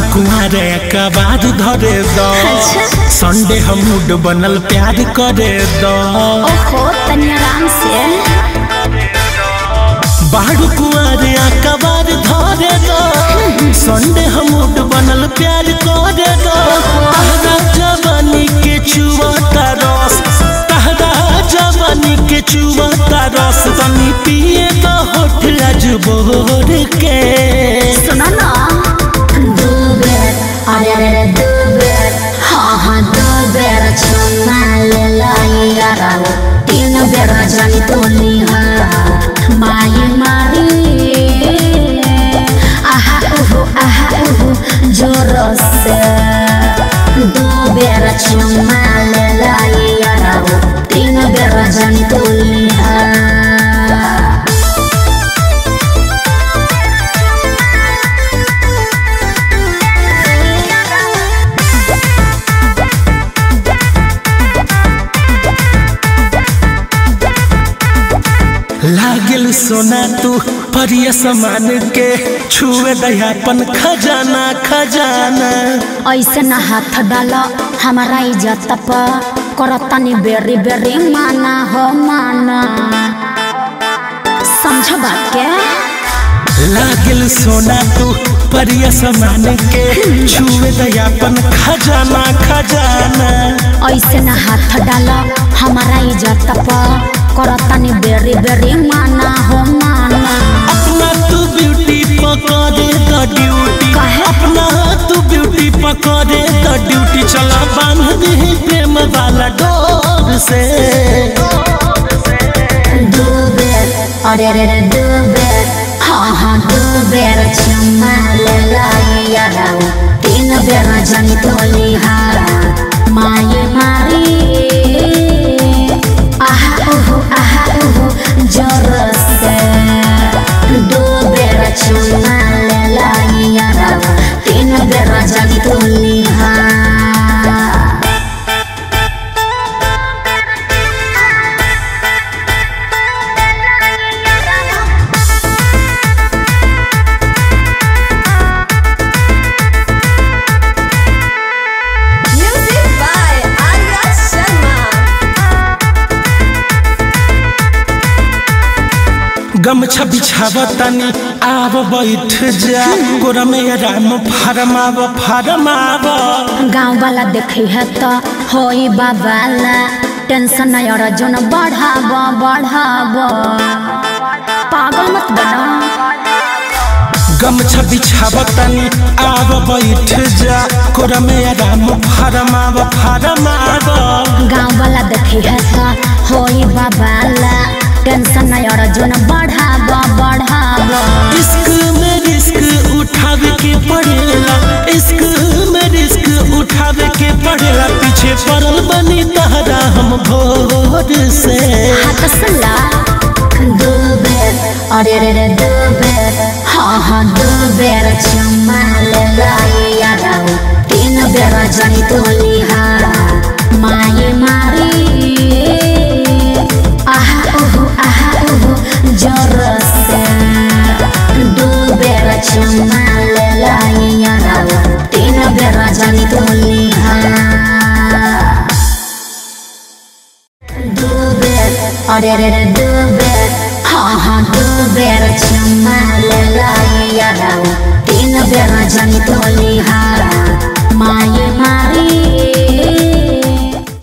कुमारे कबाद धरे दो अच्छा। संडे हम मूड बनल प्यार करे दो ओहो तनी आराम से बाड़ू कुमारे कबाद धरे दो संडे हम मूड बनल प्यार करे दो तहरा जवानी के चुवता रस तहरा जवानी के चुवता रस तनी पिए तो होठ आज बोर के सुनो ना दो बेर अरे अरे अरे दो बेर हाँ हाँ दो बेर चुमा ले लाई यारा तीन बेर जानी तो निहा माई मारी आहा उहु आहा उहु जोर से दो बेर चुमा ले लाई यारा तीन बेर जानी तो निहा लागल सोना तू परिय समान के छुए दयापन खजाना खजाना ऐसे न हाथ डाल हमारा इज्जत पर करतनी बेरी बेरी माना हो माना समझ बात के लागल सोना तू परिय समान के छुए दयापन खजाना खजाना ऐसे न हाथ डाल हमारा इज्जत पर करतनी बेरी बेरी माना हो माना अपना तू ब्यूटी पकड़े द ड्यूटी काहे? अपना तू ब्यूटी पकड़े द ड्यूटी चला बांध दे प्रेम वाला डोर से दो बेर अरे अरे अरे दो बेर हाँ हाँ दो बेर चुमा ले लाई यारा तीन बेर जानी तो लिहारा माये मारी आहा उहु आहा उहु जोर से दो बेर चुमा ले लाई यारा तीन बेर जानी तो लिहारा Music by Arya Sharma. गमछा बिछावतनी आब बैठ जा गोरा में राम फरमाव फरमाव गाँव वाला देखे है तो होई बाबाला टेंशन नहीं और जोन बढ़ाब बढ़ाब पागल मत बना गमछा बिछावतनी आब बैठ जा गोरा में राम फरमाव फरमाव गाँव वाला देखे है तो होई बाबाला टेंशन नहीं और जोन बढ़ाब बढ़ाब इश्क में रिस्क उठावे के पड़ेला इश्क में रिस्क उठावे के पड़ेला पीछे पड़ल बनी तहरा हम भोर से हाथ सला दो बेर अरे अरे अरे दो बेर हाँ हाँ दो बेर चुमा ले लाई यारा तीन बेर जानी तो लिहारा माये मारी आहा उहु आहा उहु जोर से दो बेर चुमा ले लाई यारा तीन बेर जानी तो लिहारा दो बेर अरे अरे अरे दो बेर हाँ हाँ दो बेर चुमा ले लाई यारा तीन बेर जानी तो लिहा